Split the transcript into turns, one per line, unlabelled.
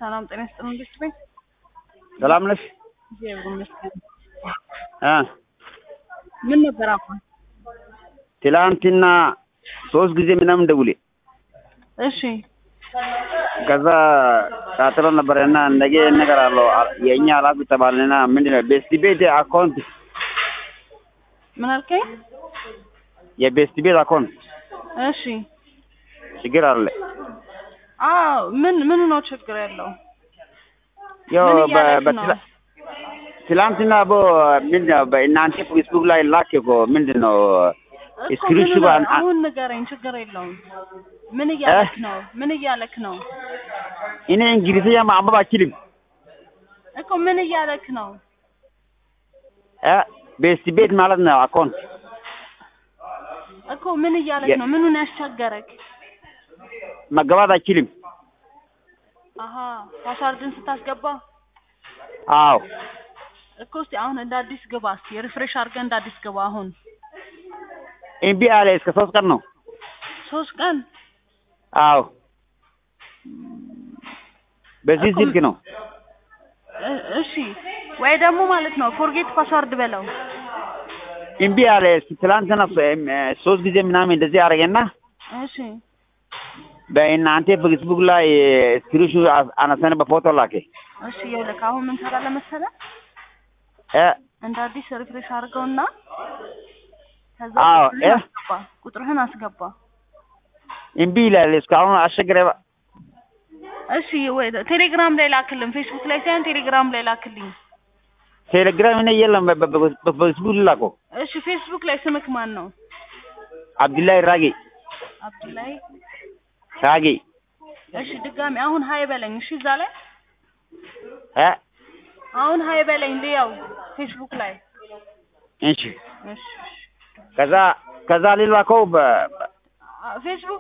ሰላም ጤና ይስጥልኝ። እንዴት ነኝ?
ሰላም ነሽ?
እግዚአብሔር ይመስገን።
እ
ምን ነበር አሁን?
ትላንትና ሶስት ጊዜ ምናምን ደውሌ
እሺ
ከዛ ቀጥሮ ነበረ እና ነገ ነገር አለው የእኛ ኃላፊ ተባልንና ምንድን ነው ቤስት ቤት አካውንት
ምን አልከኝ?
የቤስት ቤት አካውንት
እሺ
ችግር አለ።
አዎ ምን ምን ነው ችግር ያለው?
ያው
ምን
በ-
እያለች ነው?
በትላ- ትላንትና ቦ ምንድን ነው በእናንተ ፌስቡክ ላይ ላክ እኮ ምንድን ነው
እኮ
ስክሪንሹ
ምን
ባን-
አሁን ንገረኝ፣ ችግር የለውም። ምን እያለክ ነው? ምን እያለክ ነው?
እኔ እንግሊዝኛ ማንበብ አችልም
እኮ ምን እያለክ ነው?
እ ቤስት ቤት ማለት ነው አካውንት
እኮ ምን እያለክ
የ-
ነው? ምኑን ያስቸገረክ?
መገባት አችልም።
አሀ ፓስዋርድን ስታስገባ
አዎ
እኮ እስቲ አሁን እንደ አዲስ ግባ እስቲ ሪፍሬሽ አድርገህ እንደ አዲስ ግባ። አሁን
እምቢ አለ። እስከ ሶስት ቀን ነው።
ሶስት ቀን
አዎ በዚህ
እኮ-
ስልክ ነው።
እ- እሺ ወይ ደግሞ ማለት ነው ፎርጌት ፓስዋርድ በለው።
እምቢ አለ። ትላንትና ሶ- ሶስት ጊዜ ምናምን እንደዚህ አደረገና
እሺ
በእናንተ ፌስቡክ ላይ ስክሪንሹ አነሳን በፎቶ ላከ።
እሺ ይኸውልህ አሁን ምን ትሰራለህ መሰለህ?
እ
እንደ አዲስ ሪፍሬሽ አድርገውና ከዛ
አዎ፣
ቁጥርህን
እ?
አስገባ ቁጥርህን አስገባ።
እምቢ ይላል። እስካሁን አስቸገረ።
እሺ ወይ ቴሌግራም ላይ ላክልኝ፣ ፌስቡክ ላይ ሳይሆን ቴሌግራም ላይ ላክልኝ።
ቴሌግራም እኔ የለም በ- በ- በ- በፌስቡክ ላኮ።
እሺ ፌስቡክ ላይ ስምክ ማን ነው?
አብዱላይ ራጌ
አብዱላይ።
ራጌ
እሺ ድጋሚ አሁን ሀይ በለኝ። እሺ እዛ ላይ
እ
አሁን ሀይ በለኝ ልየው ፌስቡክ ላይ።
እሺ
እሺ እሺ
ከዛ ከዛ ሊላከው በ-
አ- ፌስቡክ